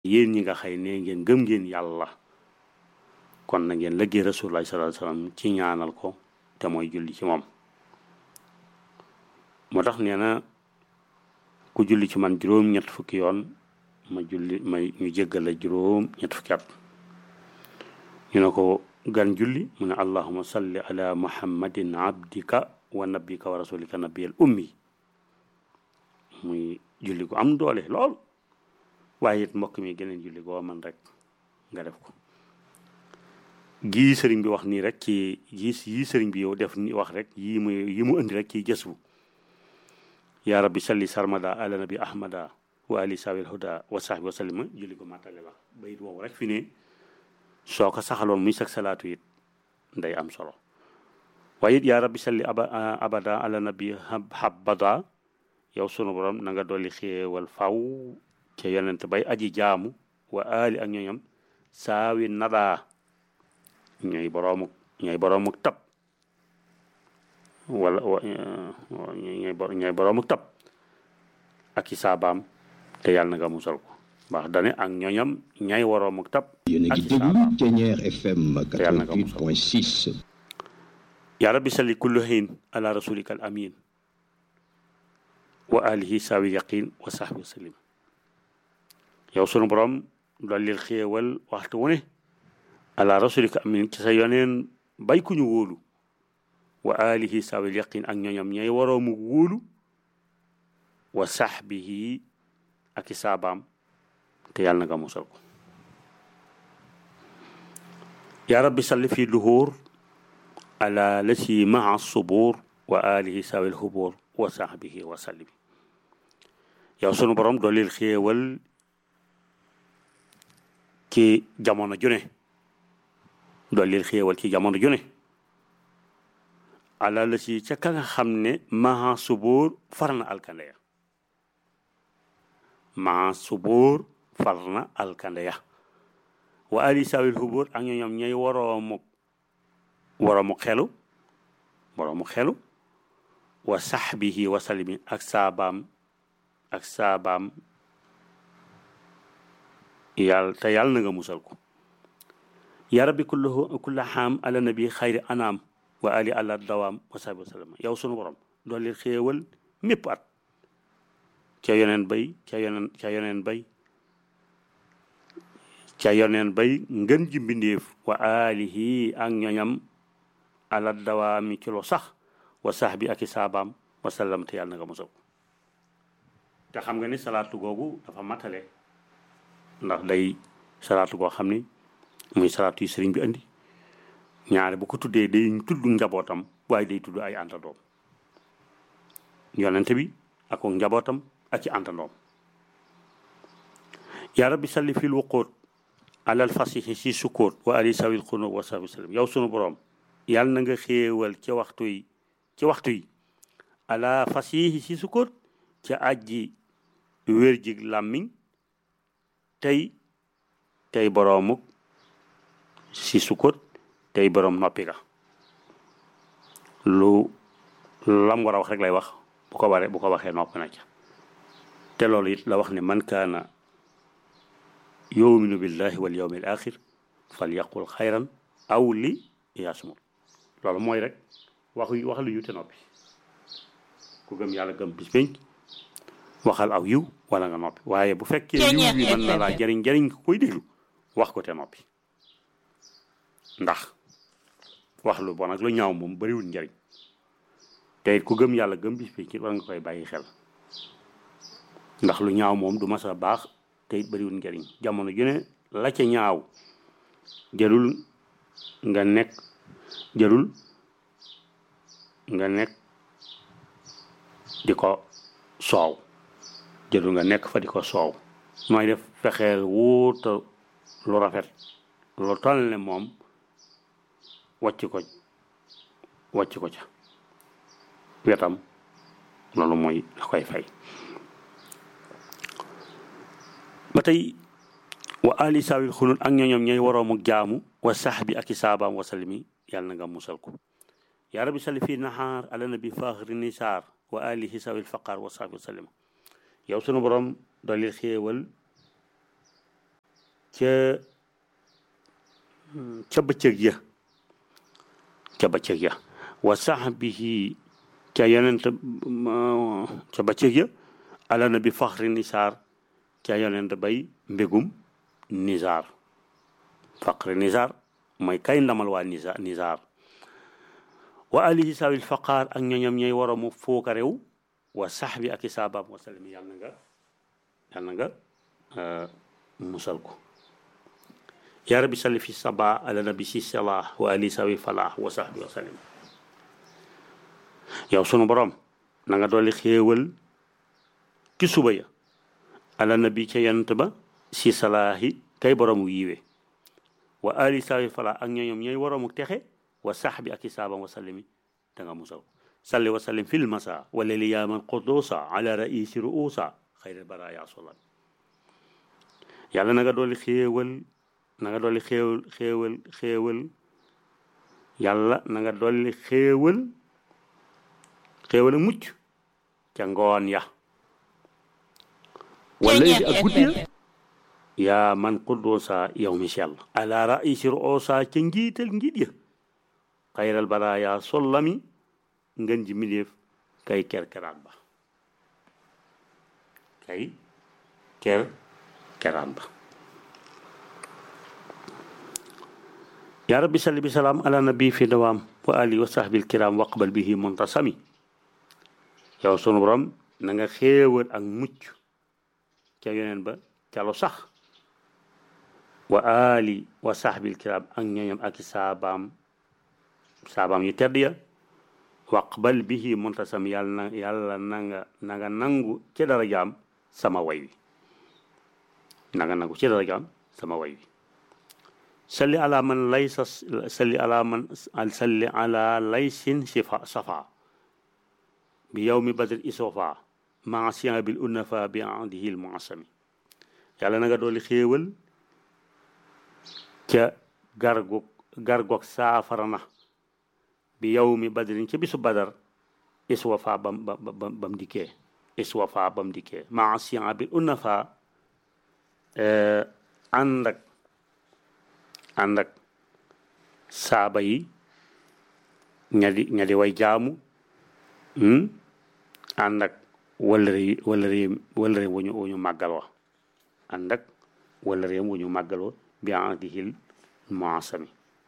yéen ñi nga xëy ne ngeen gëm ngeen yàlla kon na ngeen lëggee rasulullah sallallahu alayhi wasallam ci ñaanal ko te mooy julli ci moom moo tax nee na ku julli ci man juróom ñett fukki yoon ma julli may ñu jéggal la juróom ñett fukki at ñu ne ko gan julli mu ne allahuma salli ala muhammadin abdika wa nabika wa rasulika nabiyal ummi muy julli gu am doole lool waaye it mbokk mi geneen julli goo man rek nga def ko gii sëriñ bi wax nii rek ci gii yii sëriñ bi yow def ni wax rek yii mu yi mu indi rek ci jës bu yaa rabbi salli sarmada ala nabi ahmada wa ali sawil huda wa sahbi wa sallima julli ko màttale la bayit woowu rek fi ne soo ko saxaloon muy sag salaatu it nday am solo waaye it yaa rabbi salli aba abada ala nabi habada yow sunu borom na nga dolli xéewal faw ca yonent bay aji jaamu wa ali ak ñooñam saawi nadaa ñooy boroomuk ñooy boroomuk tab wala ñooy ñooy boroomuk tab ak i saabaam te yàlla na nga musal ko baax dane ak ñooñam ñay woroomuk tab yéen a ak ngi i déglu saabaam Thiéniere FM yàlla na nga musal. 88.6 yaa rabbi salli kullu xiin ala rasulika al amin wa alihi saawi yaqin wa sahbi wa sallim yow sunu borom dollil xéewal waxtu wu ne ala rasulika amin ci sa yoneen bay ku ñu wóolu wa alihi saawi yaqin ak ñooñam ñay waroomu wóolu wa sahbihi ak i saabaam te yàlla na nga musal ko yaa rabbi salli fi duhur ala lati maa subur wa alihi sawil hubur wa sahbihi wa sallim yow sunu borom doolil xéewal ci jamono june doolil xéewal ci jamono june ala lati ca ka nga xam ne maa subur far na alkande ya maa subur far na alkande ya wa alihi sawil hubur ak ñoom ñay waroomu waroomu xelu waroomu xelu wa saxbihi wa salimi ak saabaam ak saabaam yàlla te yàlla na nga musal ko ya rabbi kullahu kulla xaam ala nabi xayri anaam wa ali ala dawaam wa sahbi wa sallam yow sunu borom doolli xéewal mépp at ca yoneen bay ca yoneen ca yoneen bay ca yoneen bay ngën ji mbindéef wa alihi ak ñoñam ala dawaami ci lu sax wa sax bi ak i saabaam wa sallam te yàlla na nga mosal ko te xam nga ni salaatu googu dafa matale ndax day salaatu goo xam ni muy salaatu yi sëriñ bi andi ñaare bu ko tuddee day tudd njabootam waaye day tudd ay àndandoom yonente bi ak njabootam ak ci àndandoom yaa rabbi salli fil wuquut alal fasihi si sukkoot wa ali sawil xunóo wa sahbi sallam yow sunu borom yàlla na nga xéewal ci waxtu yi ci waxtu yi ala fasihi si sukkoot ca ajji wér jig làmmiñ tey tey boroomuk si sukkoot tey boroom noppi ga lu lam war a wax rek lay wax bu ko waree bu ko waxee noppi na ca te loolu it la wax ne man kaana yuminu billahi wal yawmi al axir fal yaqul xayran aw li yasmut loolu mooy rek waxu wax lu yu te noppi ku gëm yàlla gëm bis penc waxal aw yiw wala nga noppi waaye bu fekkee yiw bi mën na laa jariñ jariñ ko koy déglu wax ko te noppi ndax wax lu bon ak lu ñaaw moom bariwul njariñ te it ku gëm yàlla gëm bis penc war nga koy bàyyi xel ndax lu ñaaw moom du mas a baax te it bariwul njariñ jamono ju ne la ca ñaaw jërul nga nekk jërul nga nekk di ko soow jërul nga nekk fa di ko soow mooy def fexeel wuuta lu rafet lu toll ne moom wàcc ko wàcc ko ca wetam loolu mooy da koy fay ba tey wa ali saawil xunut ak ñooñoom ñooy waroomu jaamu wa saxbi ak i saabaam wa salimi yàlla na nga musal ko yaa rabbi salli fii nahaar ala nabi faaxri nisaar wa alihi sawil faqaar wa sahbi wa sallim yow sunu borom dolli xéewal ca ca bëccëg ya ca bëccëg ya wa sahbihi ca yonent ca bëccëg ya ala na bi faxri nisaar ca yonent bay mbégum nisaar faxri nisaar mooy kay ndamal waa nisa nisaar wa alihi sawil faqaar ak ñoñam ñooy waramu fooka réew wa sahbi ak i saabaam wa sallam yàlla na nga yàlla na nga musal ko yaa rabbi salli fi saba ala nabi si salah wa ali sawi falah wa sahbi wa sallim yow sunu borom na nga dolli xéewal ci suba ya ala nabi ca yant ba si salaahi kay boromu yiwe wa ali sawi falah ak ñoñom ñooy waroomu texe wa sahbi ak i saabam wa sallimi da nga musal ko salli wa sallim fil masa wa leli yaaman qudusa ala raisi ruusa xayril baraya solan yàlla na nga dolli xéewal na nga dolli xéewal xéewal xéewal yàlla na nga dolli xéewal xéewal ak mucc ca ngoon ya wala yi ak guddi ya yaa man quddoosa yow mi sell ala raisi ruusa ca njiital njiit ya xayral baraya sollami ngën ji miléef kay kerkeraan ba kay ker keraan ba yaa rabbi salli bi salaam ala nabi fi dawaam wa ali wa sahbil kiram waqbal bihi muntasami yow sunu borom na nga xéewal ak mucc ca yoneen ba ca lu sax wa ali wa sahbil kiram ak ñooñam ak i saabaam saabaam yu tedd ya waqbal bihi muntasam yàlla na yàlla na nga na nga nangu ci dara jaam sama way wi na nga nangu ci dara jaam sama way wi salli ala man laysa salli ala man salli ala laysin sifa safa bi yawmi badr isofa maasiya bil unafa bi andihi l muasami yàlla na nga dooli xéewal ca gargog gargog saafara na bi yawmi badrin ca bisu badar iswafa bam bam bam dikkee iswafa bam dikkee maasiya bil unafa ànd ak ànd ak saaba yi ñadi ñadi way jaamu ànd ak wëllëre yi wëllëre yi wëllëre wu ñu wu ñu màggal wa ànd ak wëllëre wu ñu màggal wa bi ahdihil muasami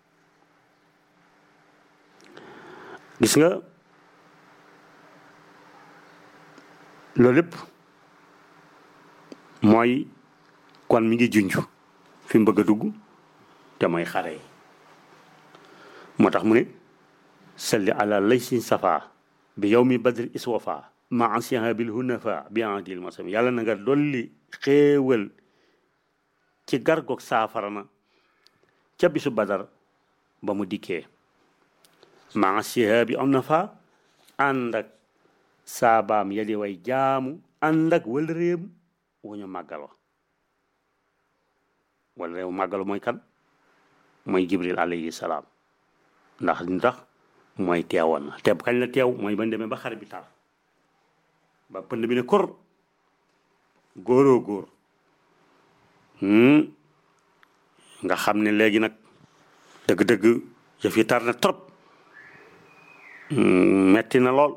gis nga loolu lépp mooy kon mi ngi junj fi mu bëgg a dugg te mooy xare yi moo tax mu ne salli ala laysin safa bi yow mi badri iswafa ma asiha bil hunafa bi adil masami yàlla na nga dolli xéewal ci gargoog saafara na ca bisu badar ba mu dikkee ma asiha bi hunafa ànd ak saabaam yadi way jaamu ànd ak wal réem wu ñu màggal wa wala réew màggalu mooy kan mooy jibril alayhi salaam ndax li tax mooy teewoon na te kañ la teew mooy bañ demee ba xare bi tar ba pënd bi ne kor góoroo góor nga xam ne léegi nag dëgg-dëgg yëf yi tar na trop metti na lool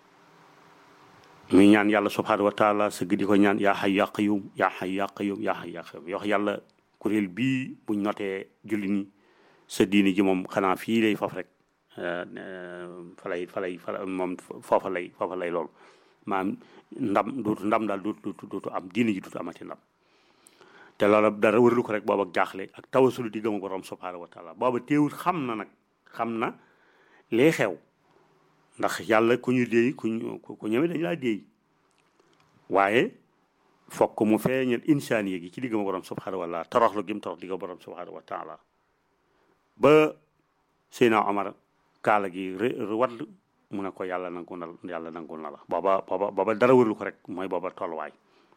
muy ñaan yàlla subhanahu wa taala sëgg di ko ñaan yaa xay yaa qayyum yaa xay yaa qayyum yaa xay yaa qayyum wax yàlla kuréel bii buñ notee julli ni sa diini ji moom xanaa fii lay faf rek fa lay fa lay fa moom foofa lay foofa lay loolu maanaam ndam duutu ndam daal duutu duutu am diini ji duutu amati ndam te loolu dara wërlu ko rek booba jaaxle ak tawasulu di gëm borom subhanahu wa taala booba teewul xam na nag xam na lee xew ndax yàlla ku ñu déey ku ñu ku ñëwee dañu laa déey waaye fokk mu feeñal insaan gi ci diggam borom subhanahu wa taala toroxlu gi mu torox digga borom subhanahu wa taala ba Seydina Omar kaala gi wadd mu ne ko yàlla nangu na yàlla nangul na la booba booba booba dara wërlu ko rek mooy booba tolluwaay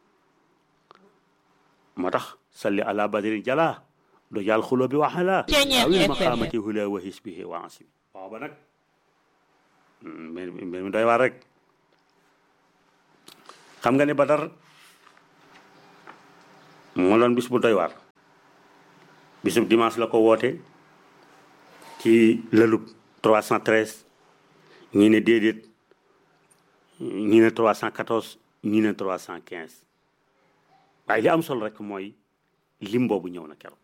moo tax salli ala badrin jala do jàll xulo bi waxala awil maqamati hula wa hisbihi wa asibi booba nag mbir mbir mi doy waar rek xam nga ne Badar moo doon bis bu doy waar bisub dimanche la ko woote ci lëlub 313 ñii ne déedéet ñii ne 314 ñii ne 315 waaye li am solo rek mooy lim boobu ñëw na keroog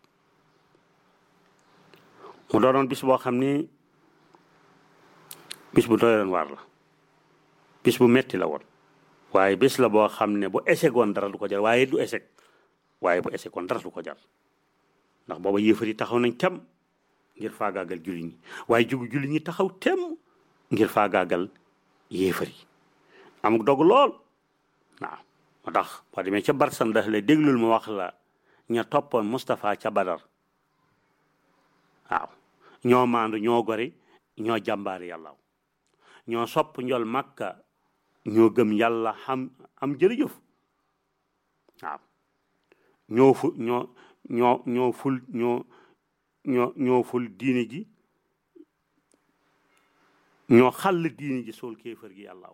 mu doonoon bis boo xam ni bis bu doyoon waar la bis bu metti la woon waaye bis la boo xam ne bu échec woon dara du ko jar waaye du échec waaye bu échec woon dara du ko jar ndax booba yéefar yi taxaw nañ tem ngir faagaagal jullit ñi waaye jugu jullit ñi taxaw tem ngir faagaagal yéefar yi amuk dog lool waaw moo tax boo demee ca barsan daf la déglul ma wax la ña toppoon Moustapha ca Badar waaw ñoo maandu ñoo gori ñoo jàmbaari yàlla ñoo sopp njol makka ñoo gëm yàlla xam am jërëjëf waaw ñoo fu ñoo ñoo ñoo ful ñoo ñoo ñoo ful diine ji ñoo xàll diine ji sool kéefër gi yàlla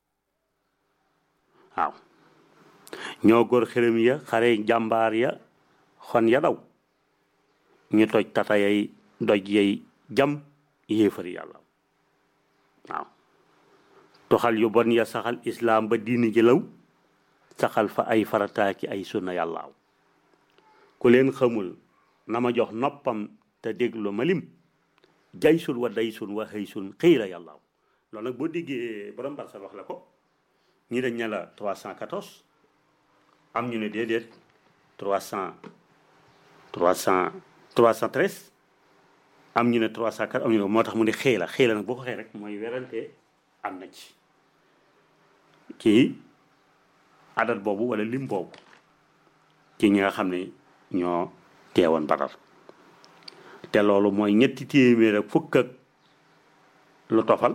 waaw ñoo góor xërëm ya xare jàmbaar ya xon ya daw ñu toj tata yay doj yay jam yéefari yàlla waaw toxal yu bon ya saxal islaam ba diini ji law saxal fa ay farataaki ay sunna yàllaaw ku leen xamul na ma jox noppam te déglu ma lim jaysun wa daysun wa xëysun xiira yàllaaw loolu nag boo déggee borom barsa wax la ko ñi dañ ne la 314 am ñu ne déedéet 300 300 313 am ñu ne 304 am ñu ne moo tax mu ne xëy la xëy la nag boo ko xëy rek mooy werante am na ci kii adat boobu wala lim boobu ci ñi nga xam ne ñoo teewoon Badar te loolu mooy ñetti téeméer ak fukk ak lu tofal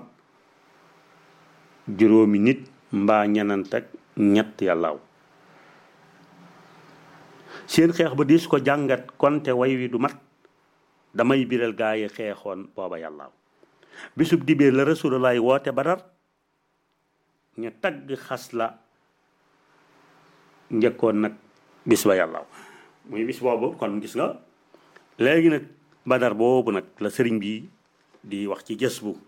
juróomi nit mbaa ñenant ak ñett yàllaaw seen xeex ba diis ko jàngat konte way wi du mat damay biral gaa yi xeexoon booba yàllaaw bisub dibéer la rasulullah woote badar ñu tagg xas la njëkkoon nag bis ba yàllaaw muy bis boobu kon gis nga léegi nag badar boobu nag la sëriñ bi di wax ci jës bu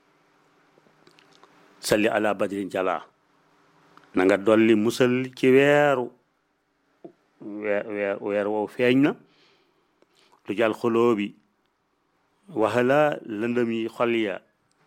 salli ala badrin jala na nga dolli musal ci weeru weer weer weer woowu feeñ na lu jàll xoloo bi waxala lëndëm yi xol ya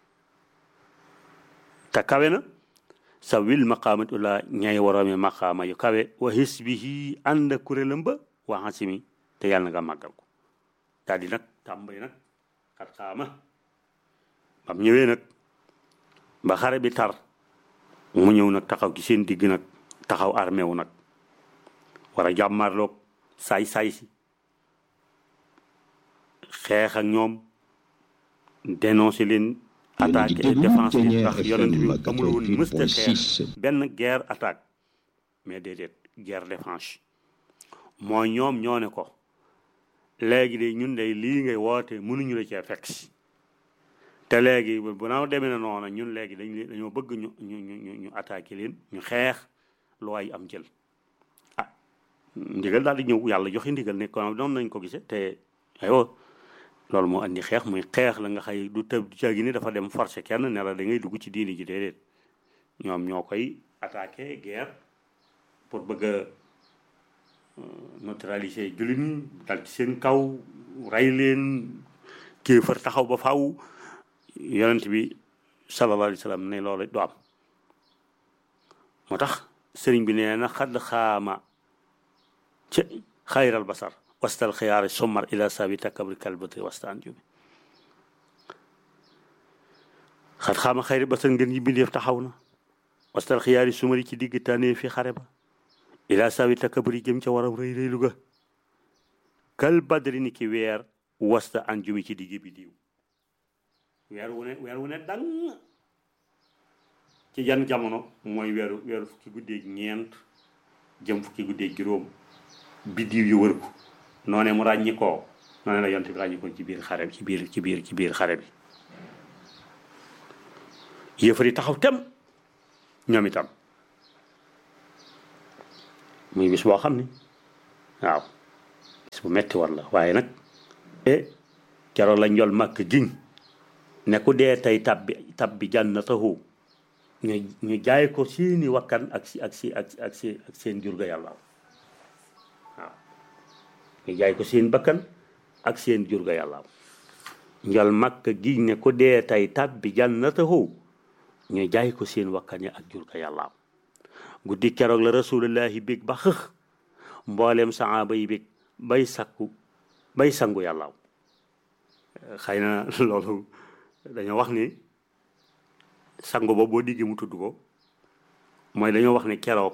te kawe na sa wil maqaamat ula ñay waroomi maqaama yu kawe wa hisbihi ànd kuréelam ba wa xasimi te yàlla na nga màggal ko daal di nag tàmbali nag xat xaama bam ñëwee nag ba xare bi tar mu ñëw nag taxaw ci seen digg nag taxaw armé wu nag war a jàmmarloog saay-saay si xeex ak ñoom dénoncé leen attaque et défense bi ndax yonent bi amul woon mësta xeex benn guerre attaque mais déedéet guerre défense moo ñoom ñoo ne ko léegi de ñun de lii ngay woote mënuñu la cee fekk si te léegi bu naaw demee na noonu ñun léegi dañ dañoo bëgg ñu ñu ñu ñu attaqué leen ñu xeex lu ay am jël ah ndigal daal di ñëw yàlla joxe ndigal ne ko noonu nañ ko gisee te aywa loolu moo andi xeex muy xeex la nga xëy du tëb du caagi ni dafa dem forcer kenn ne la da ngay dugg ci diini ji déedéet ñoom ñoo koy attaqué guerre pour bëgg a neutraliser jullit ñi dal ci seen kaw rey leen kéefar taxaw ba faw yonent bi sallallahu alayhi wa sallam ne loolu du am moo tax sëriñ bi nee na xadd xaama ci xayral basar wastal xiyaari sommar ila sabi takabri kalbati wastaan jumi xat xaama xayri basar ngeen yi bindeef taxaw na wastal xiyaari sumari ci digg tànnee fi xare ba ila sabi takabri jëm ca waram rëy rëylu ga kal badri ni ki weer wasta an jumi ci digg bi diw weer wu ne weer wu ne dang ci jan jamono mooy weeru weeru fukki guddeeg ñeent jëm fukki guddeeg juróom biddiw yu wër ko noone mu ràññi koo noone la yont bi ràññi ko ci biir xare bi ci biir ci biir ci biir xare bi yëfar yi taxaw tem ñoom itam muy bis boo xam ni waaw bis bis bu metti war la waaye nag e keroog la njol màkk giñ ne ku dee tey tabbi tabbi jannatahu ñu ñu jaay ko seeni wakkan ak si ak si ak ak si ak seen jur ga yàlla waaw ñu jaay ko seen bakkan ak seen jur ga yàlla njol màkk giñ ne ku dee tey tabbi jannatahu ñu jaay ko seen wakkan ya ak jur ga yàlla guddi keroog la rasulullahi bég ba xëx mboolem saaba yi bég bay sakku bay sangu yàlla xëy na loolu dañoo wax ni sangu ba boo diggee mu tudd ko mooy dañoo wax ni keroog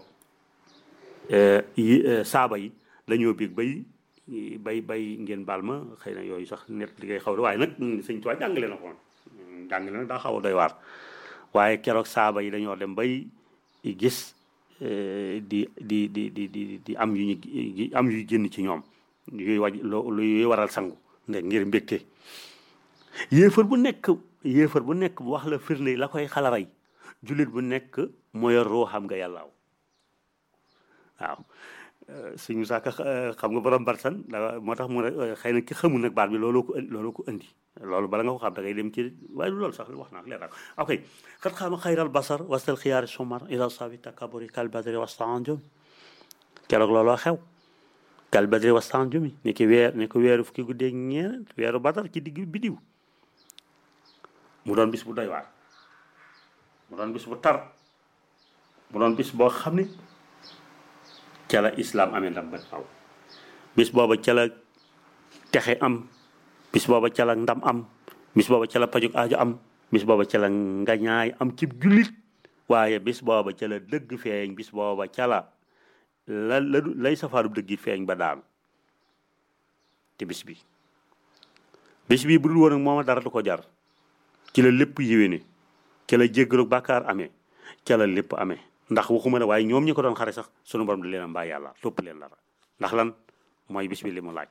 yi saaba yi dañoo bég bay bay bay ngeen baal ma xëy na yooyu sax net li ngay xaw waaye nag sëñ Tuubaa jàngale na ko jàngale na daa xaw a doy waar waaye keroog saaba yi dañoo dem bay gis di di di di di di am yu ñu am yu génn ci ñoom yuy waj luy waral sangu nde ngir mbégte yéefar bu nekk yéefar bu nekk bu wax la firnde la koy xalaray jullit bu nekk mooy roo xam nga yàllaaw waaw suñu saaka xam nga borom barsan moo tax mu ne xëy na ki xamul nag baat bi looloo ko looloo ko indi loolu bala nga ko xam da ngay dem ci waaye loolu sax wax naa leer ok xat xaama xayral basar wastal xiyaari sumar ila sabi takaburi kal badri wastaan jom keroog looloo xew kal badri wastaan jomi ni ki weer ni ko weeru fukki guddee ñeent weeru badar ci digg bidiw mu doon bis bu doy waar mu doon bis bu tar mu doon bis boo xam ni ca la islam amee ndam ba taw bis booba ca la texe am bis booba ca la ndam am bis booba ca la pajug aajo am bis booba ca la ngañaay am ci jullit waaye bis booba ca la dëgg feeñ bis booba ca la la la lay safaarub dëgg feeñ ba daanu te bis bi bis bi bu dul woon ak mooma dara du ko jar ci la lépp yéwéne ca la jéggalu bàkkaar amee ca la lépp amee ndax waxuma ne waaye ñoom ñi ko doon xare sax sunu borom di leen a mbaa yàlla topp leen dara ndax lan mooy bis bi li mu laaj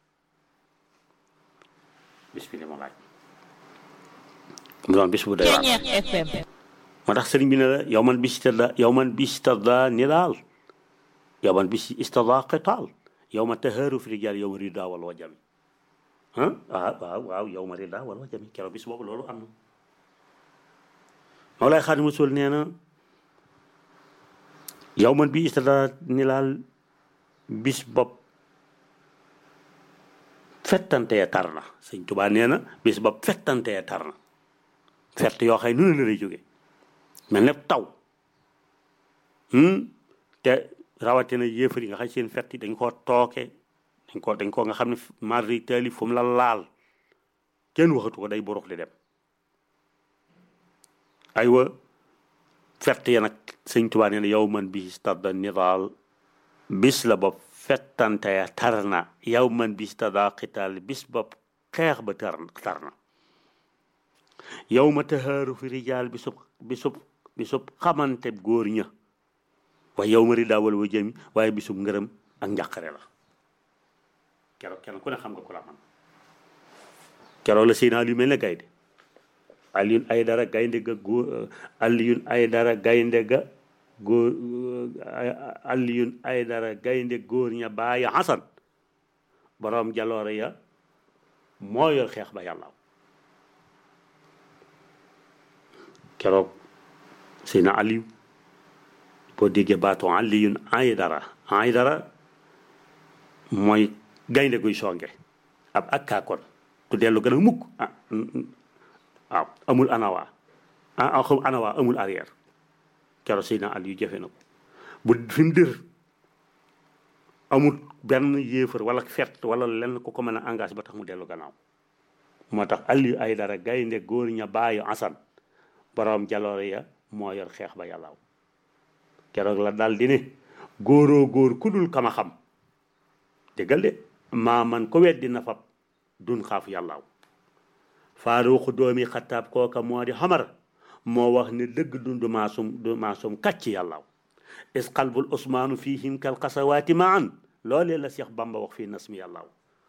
bis bi li mu laaj mu doon bis bu doy waar moo tax sëriñ bi ne la yow man bis tada yow man bis tada ni daal yow man bis istada qitaal yow ma tahaaru fi rijaal yow ma rida wal wajami ah waaw waaw waaw yow ma rida wal wajami keroog bis boobu loolu am na Mawlaay Xaadimu Rasuul nee na yow man bi istada ni laal bis bopp fettantee tar na sëñ Tuubaa nee na bis bopp fettantee tar na fett yoo xëy nu ne la lay jóge mel ne taw te rawatina yéefar yi nga xam seen fett yi dañ koo tooke dañ ko dañ ko nga xam ne mardi taali fu mu la laal kenn waxatu ko day borux di dem aywa fett ya nag sëñ Tuubaa nee na yow man bi stadda nidaal bis la bopp fettante ya tar na yow man bi stadda xitaal bis bopp xeex ba tar tar na yow ma taxaaru fi rijaal bisub bisub bisub xamante góor ña waaye yow ma ridaa wala wa jëmi waaye bisub ngërëm ak njàqare la keroog kenn ku ne xam nga ku la man keroog la seen yu mel ne gaynde Alioune Aydara gaynde ga góor Alioune Aydara gaynde ga góor Alioune Aydara gaynde góor ña bàyyi Xasan borom jaloore ya moo yor xeex ba yàlla keroog Seydina Aliou boo déggee baatu Alioune Aydara Aydara mooy gaynde guy songe ab ak kaakoon tu dellu gën a mukk ah waaw amul anawa ah anawa amul arrière keroog Seydina Aliou jafe na ko bu fi mu dër amul benn yéefar wala fett wala lenn ku ko mën a engagé ba tax mu dellu gannaaw moo tax Aliou Aydara gaynde góor ña bàyyi Asan borom jaloore ya moo yor xeex ba yàllaaw keroog la dal di ne góoroo góor ku dul kama xam déggal de maa man ko weddi na fab dun xaaf yàllaaw faaruuxu doomi xataab kooka moo di xamar moo wax ne dëgg dundu maasum du maasum kàcc yàllaaw is qalbul usmaanu fihim kal xasawaati maan loolee la Cheikh Bamba wax fii nasmi yàllaaw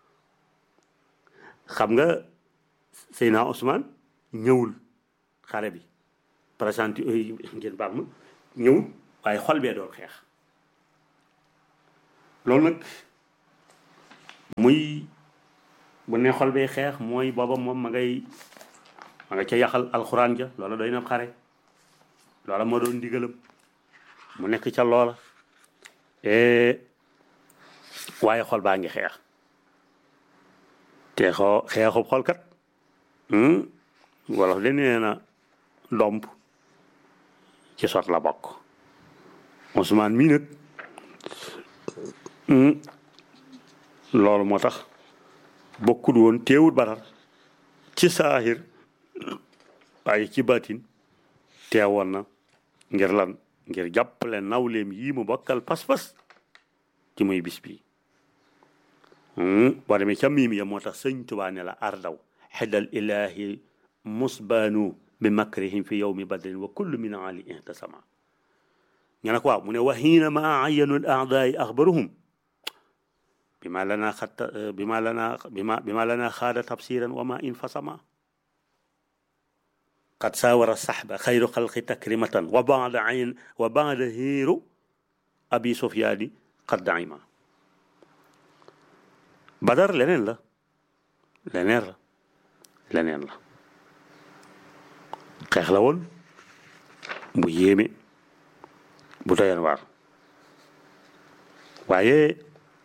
xam nga Seyna Ousmane ñëwul xare bi présenté ngeen baal ma ñëwul waaye xol bee doon xeex loolu nag muy bu ne xol bay xeex mooy booba moom ma ngay ma nga ca yaxal alxuraan ja loola doy na xare loola moo doon ndigalam mu nekk ca loola waaye xol baa ngi xeex te xoo xeexub xolkat wala de nee na domp ci sot la bokk Ousmane mii nag loolu moo tax bokkul woon teewul Badar ci saahir waaye ci baatin teewoon na ngir lan ngir jàppale nawleem yii mu bokkal pas-pas ci muy bis bi boo demee ca miim ya moo tax sëñ Tuubaa ne la ardaw xedal ilahi musbaanu bi makrihim fi yowmi badrin wa kullu min ali intasama nga ne ko waaw mu ne wa xiina ma ayanu l aadaai axbaruhum bima lana xatta bima lana bima bima lana xaada tafsiran wa ma infasama qad saawara saxba xayru xalqi takrimatan wa baada ayn wa baada hiiru abi sufyaani qad daima badar leneen la leneen la leneen la xeex la woon bu yéeme bu doyan waar waaye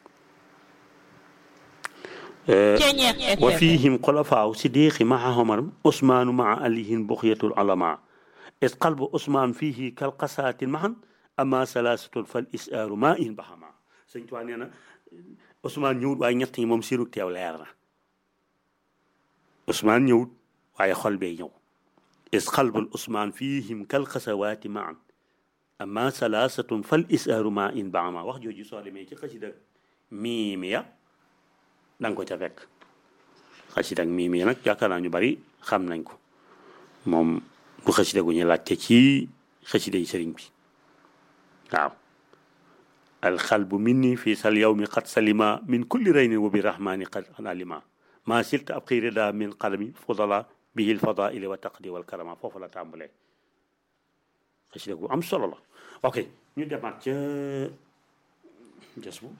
wa fihim xulafaaw sidiqi maa homar usmaanu maa alihin buxyatul alama is qalbu usmaan fihi kal qasaatin mahan ama salaasatun fal isaaru maa in baxama sëñ Tuubaa nee na Ousmane ñëwut waaye ñett ñi moom siru teew leer na Ousmane ñëwut waaye xol bee ñëw is qalbul Ousmane fihim kal qasawaati maan amma salaasatun fal isaaru maa in baxama wax jooju soo demee ci xasida miimiya da nga ko ca fekk xasida miimiya nag yaakaar naa ñu bari xam nañ ko moom du xasida gu ñu laajte ci xasida yi sëriñ bi waaw alxalbu minni fi sal yawmi qad salima min kulli raynin wa bi rahmani qad alima ma silta ab xëy rida min qalami fudala bihi lfadaili wa taqdi wal karama foofu la tàmbalee xasida gu am solo la ok ñu demaat ca jas bu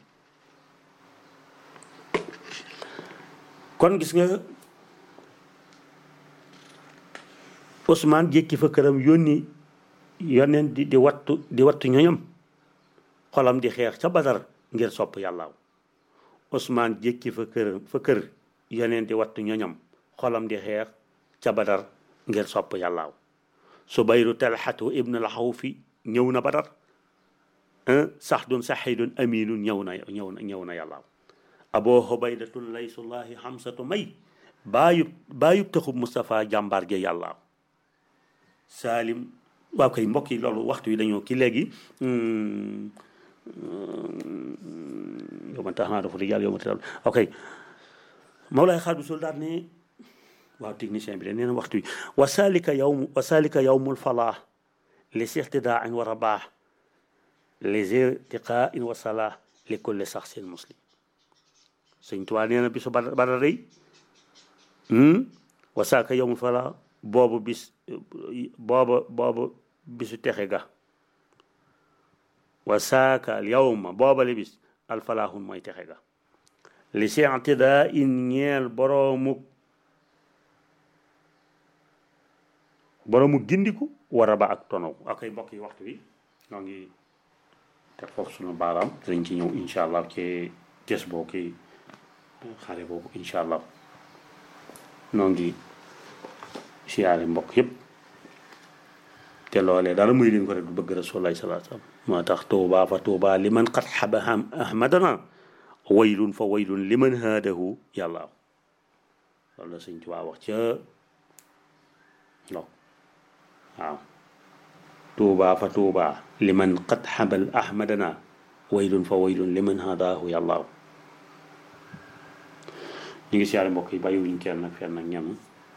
kon gis nga Ousmane jékki fa këram yónni yoneen di di wattu di wattu ñoñam xolam di xeex ca badar ngir sopp yàllaaw Ousmane jékki fa kër fa kër yoneen di wattu ñoñam xolam di xeex ca badar ngir sopp yàllaaw subayru talxatu ibn alxawfi ñëw na badar saxdun saxidun aminun ñëw na ñëw na ñëw na yàllaaw abo hobaydatun laysullahi xamsatu may baayub baayub taxub Moustapha jàmbaar ge yàllaaw Salim waaw kay mbokk yi loolu waxtu yi dañoo ki léegi yow man tax naa dafa yàlla yow ma tax ok Mawlaay Xaadu Sul daal ne waaw technicien bi de nee na waxtu yi wa salika yawm wa salika yawmul falaax li sixtidaain wa rabaax li zirtiqaain wa salaax li kulli saxsin muslim sëñ Tuubaa nee na bisu Badar Badar day wa salika yawmul falaax boobu bis booba boobu bisu texe ga wa saaka al yawma booba li bis alfalaahun mooy texe ga li sentidaa in ñeel boroomuk boroomu gindiku war a ba ak tonaw akay mbokk yi waxtu bi ñoo ngi teg foofu sunu baaraam dinañ ci ñëw incha allah ci ges boo ki xare boobu incha allah noo ngi siyaare mbokk yëpp te loolee dara muy leen ko rek du bëgg rasulullahi salaa sallam moo tax tuuba fa tuuba li man qad xaba ahmadana waylun fa waylun li man haadahu yàlla loolu la sëñ Tuubaa wax ca no waaw tuuba fa tuuba li man qad xabal ahmadana waylun fa waylun li man haadahu yàlla ñu ngi siyaare mbokk yi bàyyiwuñ kenn nag fenn ak ñenn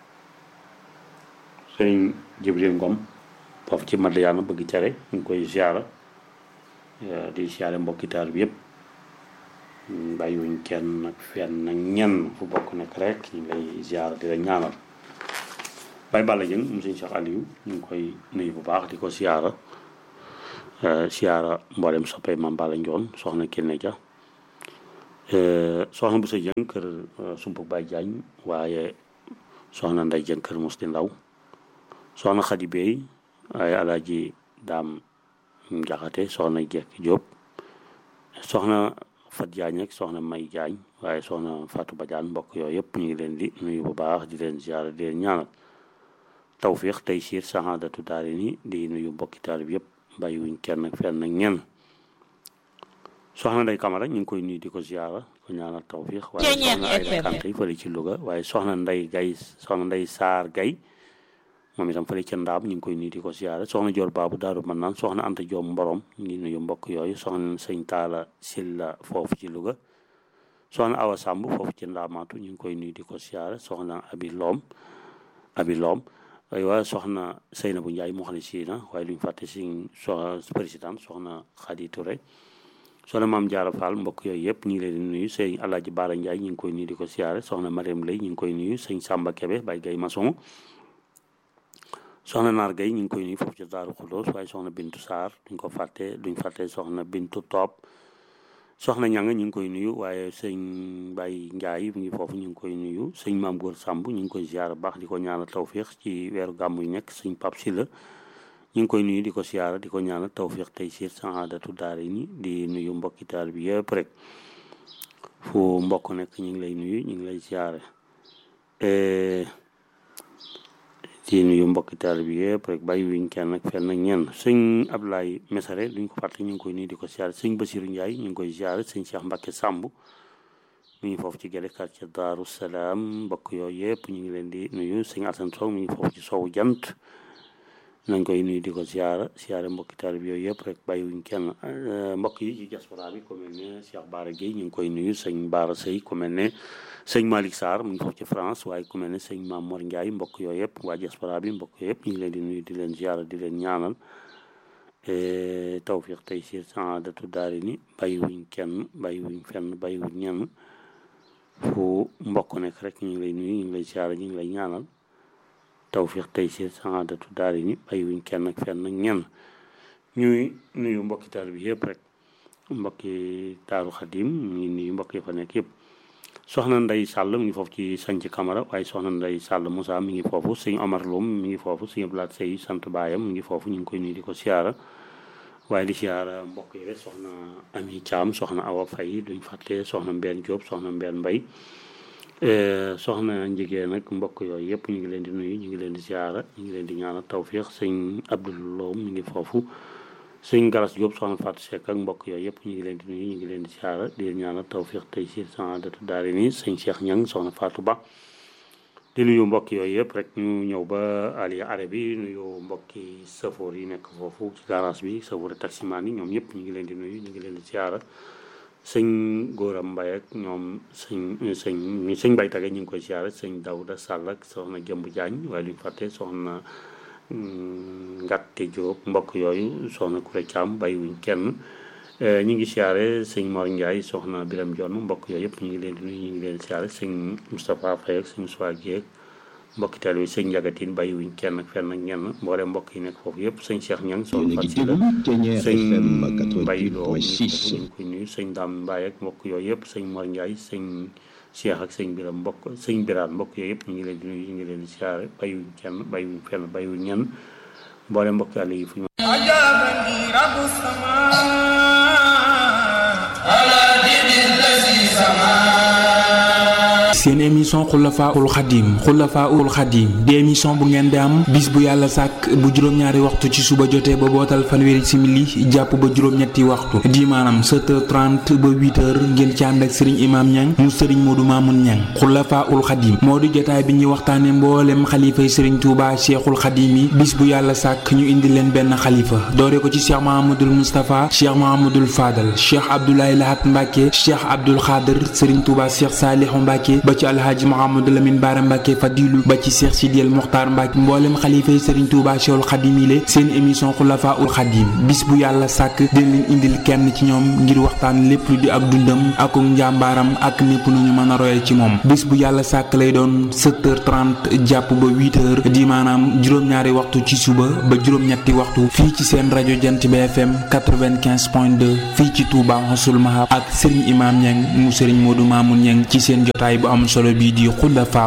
sëriñ Jibril Ngom foofu ci Madiyana bëgg cere ñu ngi koy siyaara di siyaare mbokki taal bi yëpp bàyyiwuñ kenn nag fenn nag ñenn fu bokk nekk rek ñu ngi lay siyaara di la ñaanal Baye Balla Dieng mu sëñ Cheikh Aliou ñu ngi koy nuyu bu baax di ko siyaara siyaara mboolem soppee Mame Balla Ndione soxna Kiné Dia soxna bu sa jëng kër sumpuk Baay Jaañ waaye soxna nday jëng kër mos di ndaw soxna xadi beey waaye alaaji daam njaxate soxna jekk jóob soxna fat jaañ ak soxna may jaañ waaye soxna Fatou Badiane mbokk yooyu yëpp ñu ngi leen di nuyu bu baax di leen ziara di leen ñaanal tawfiix tey siir saxaadatu daari ni di nuyu mbokki taalib yëpp bàyyiwuñ kenn ak fenn ak ñenn soxna nday kamara ñu ngi koy nuyu di ko ziara ko ñaanal tawfiix waaye soxna ay kante yi fële ci Louga waaye soxna nday gay soxna nday saar gay moom itam fële ca ndaam ñu ngi koy nuyu di ko ziara soxna joor baabu daaru man naan soxna anta joom mborom ñu ngi nuyu mbokk yooyu soxna sëñ taala silla foofu ci Louga soxna awa sàmb foofu ci ndaamaatu ñu ngi koy nuyu di ko ziara soxna abi loom abi loom waaye soxna sëyna bu njaay moo xam ne si na waaye luñu fàtte si soxna président soxna xadi Touré soxna maam jaara fall mbokk yooyu yëpp ñu ngi leen di nuyu sëñ alaaji baara njaay ñu ngi koy nuyu di ko ziara soxna mariam lay ñu ngi koy nuyu sëñ sàmba kebe bay gay maçon soxna naar gay ñu ngi koy nuyu foofu ci daaru xuloos waaye soxna bintu saar duñ ko fàtte duñ fàtte soxna bintu toob soxna ñanga ñu ngi koy nuyu waaye sëñ Baye Ndiaye mu ngi foofu ñu ngi koy nuyu sëñ maam góor Samb ñu ngi koy ziara baax di ko ñaanal tawfiix ci weeru gàmm yu nekk sëñ Pap Silla ñu ngi koy nuyu di ko ziara di ko ñaanal tawfiix tey siir saadatu daari ni di nuyu mbokki taal bi yëpp rek fu mbokk nekk ñu ngi lay nuyu ñu ngi lay ziara di nuyu mbokki taal bi yëpp rek bàyyi wuñ kenn ak fenn ak ñenn sëñ Ablaye Mesare duñ ko fàtte ñu ngi koy nuyu di ko ziare sëñ Basiru Ndiaye ñu ngi koy ziare sëñ Cheikh Mbacke Samb mi ngi foofu ci gele quartier Daaru Salaam mbokk yooyu yëpp ñu ngi leen di nuyu sëñ Assane Sow mi ngi foofu ci sowu jant nañ koy nuyu di ko ziare ziare mbokki taal bi yooyu yëpp rek bàyyi wuñ kenn mbokk yi ci diaspora bi ku mel ne Cheikh Baara Gueye ñu ngi koy nuyu sëñ Baara Sey ku mel ne sëñ Malick Sarr mu ngi foofu ci France waaye ku mel ne sëñ Maam Mor Ndiaye mbokk yooyu yëpp waa diaspora bi mbokk yooyu yëpp ñu ngi leen di nuyu di leen ziara di leen ñaanal tawfiq tey siir saadatu daari ni bàyyiwuñ kenn bàyyiwuñ fenn bàyyiwuñ ñenn fu mbokk nekk rek ñu ngi lay nuyu ñu ngi lay ziara ñu ngi lay ñaanal tawfiq tey siir saadatu daari ni bàyyiwuñ kenn ak fenn ak ñenn ñuy nuyu mbokki taal bi yëpp rek mbokki taaru xadim ñu ngi nuyu mbokk yi fa nekk yëpp soxna nday sàll mi ngi foofu ci sanc camara waaye soxna nday sàll Moussa mi ngi foofu sëñ Omar Loum mi ngi foofu sëñ Blaat Sey sant baayam mi ngi foofu ñu ngi koy nuyu di ko siyaara waaye di siyaara mbokk yi rek soxna Ami Thiam soxna Awa Faye duñ fàtte soxna Mbène Diop soxna Mbène Mbay soxna njigéen nag mbokk yooyu yëpp ñu ngi leen di nuyu ñu ngi leen di siyaara ñu ngi leen di ñaanal tawfiix sëñ Abdoul Loum mi ngi foofu sëñ Galas Diop soxna Fatou Seck ak mbokk yooyu yëpp ñu ngi leen di nuyu ñu ngi leen di siyaara di leen ñaanal tawfiix tey si saadatu daari nii sëñ Cheikh Ñang soxna Fatou Ba di nuyu mbokk yooyu yëpp rek ñu ñëw ba Aliya Arabi yi nuyu mbokki safoor yi nekk foofu ci garage bi safoor taximaan yi ñoom ñëpp ñu ngi leen di nuyu ñu ngi leen di siyaara sëñ Góoram Mbay ak ñoom sëñ sëñ sëñ Mbay Tage ñu ngi koy siyaara sëñ Dawda Sàll ak soxna Jëmb Jaañ waaye duñ fàtte soxna Ngatte Diop mbokk yooyu soxna Kuré Thiam bàyyiwuñ kenn ñu ngi siyaare sëñ Mor Ndiaye soxna Biram Jonn mbokk yooyu yëpp ñu ngi leen di nuyu ñu ngi leen siyaare sëñ Moustapha Faye ak sëñ Soie Guèye mbokki teel bi sëñ Njagatin bàyyiwuñ kenn ak fenn ak ñenn mboole mbokk yi nekk foofu yëpp sëñ Cheikh Ñang soxna Fatou Sylla sëñ Mbaye Lo ñu ngi koy nuyu sëñ Dame Mbaye ak mbokk yooyu yëpp sëñ Mor Ndiaye sëñ Cheikh ak sëñ Biram mbokk sëñ Biraan mbokk yooyu yëpp ñu ngi leen di nuyu ñu ngi leen di siyaare bàyyiwuñ kenn bàyyiwuñ fenn bàyyiwuñ ñenn mboole mbokk yàlla yi fu ñu seen émission xulafaul xadim xulafaul xadim di émission bu ngeen di am bis bu yàlla sàkk bu juróom-ñaari waxtu ci suba jotee ba bootal fanweeri simili jàpp ba juróom-ñetti waxtu di maanaam 7h30 ba 8h ngeen ci ànd ak sëriñ imaam ñang mu sëriñ moodu maamun ñang xulafaul xadim moo di jotaay bi ñuy waxtaane mboolem xalifay sëriñ tuuba cheikhul xadim yi bis bu yàlla sàkk ñu indi leen benn xalifa doore ko ci cheikh mahamadul moustapha cheikh mahamadul fadal cheikh abdoulaye lahat mbàkke cheikh abdul xaadir sëriñ tuuba cheikh saalihu mbàkke ba ba ci alhaaji Mouhamadou Lamine Bara Mbacke Fadilu ba ci Cheikh Sidiel Mokhtar Mbacke mboolem xalifa yi Serigne Touba Cheikhul Khadim yi seen émission xulafa ul Khadim bis bu yàlla sàkk dina leen indil kenn ci ñoom ngir waxtaan lépp lu di ak dundam ak njàmbaaram ak népp nu ñu mën a royal ci moom bis bu yàlla sàkk lay doon 7h30 jàpp ba 8h di maanaam juróom-ñaari waxtu ci suba ba juróom-ñetti waxtu fii ci seen rajo Jant bi FM 95.2 fii ci Touba Mossoul Mahab ak Serigne Imam Niang mu Serigne Modou Mamoun Niang ci seen jotaay bu am solo bii di xulafa